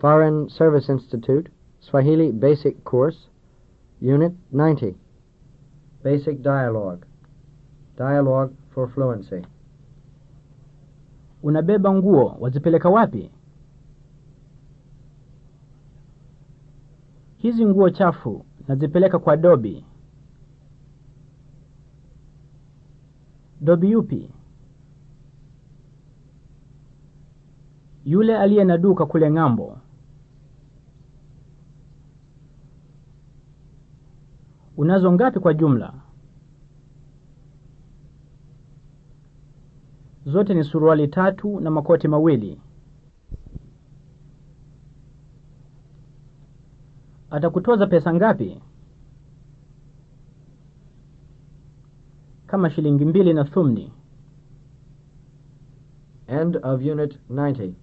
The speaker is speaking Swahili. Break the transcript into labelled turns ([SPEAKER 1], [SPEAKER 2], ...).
[SPEAKER 1] Foreign Service Institute, Swahili Basic Course, Unit 90. Basic Dialogue. Dialogue for Fluency.
[SPEAKER 2] Unabeba nguo wazipeleka wapi? Hizi nguo chafu nazipeleka kwa Dobi. Dobi yupi? Yule aliye na duka kule ng'ambo. Unazo ngapi kwa jumla? Zote ni suruali tatu na makoti mawili. Atakutoza pesa ngapi? Kama shilingi mbili na thumni.
[SPEAKER 1] End of Unit 90.